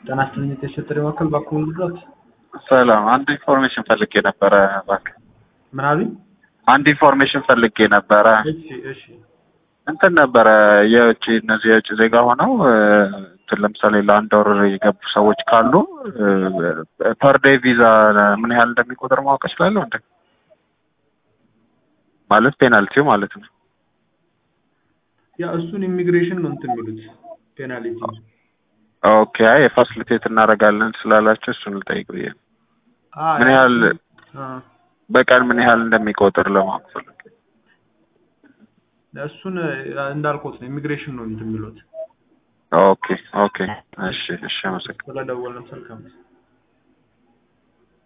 ጤና ይስጥልኝ የተሸጠሪ ወክል ባክዎ ልድረስ? ሰላም፣ አንድ ኢንፎርሜሽን ፈልጌ ነበረ እባክህ። ምን አሉኝ? አንድ ኢንፎርሜሽን ፈልጌ ነበረ። እሺ እሺ እንትን ነበረ የውጭ እነዚህ የውጭ ዜጋ ሆነው እንትን ለምሳሌ ለአንድ ወር የገቡ ሰዎች ካሉ ፐር ዴይ ቪዛ ምን ያህል እንደሚቆጥር ማወቅ እችላለሁ እንዴ? ማለት ፔናልቲው ማለት ነው። ያ እሱን ኢሚግሬሽን ነው እንትን የሚሉት ፔናልቲ ኦኬ፣ አይ የፋሲሊቴት እናደርጋለን ስላላቸው እሱን ልጠይቅ ብዬ ነው። አ ምን ያህል አ በቀን ምን ያህል እንደሚቆጥር ለማወቅ ፈልጌ። እሱን እንዳልኩት ነው ኢሚግሬሽን ነው እንትን የሚሉት ኦኬ ኦኬ፣ እሺ እሺ፣ አመሰግናለሁ። ስለደወልን ስልክ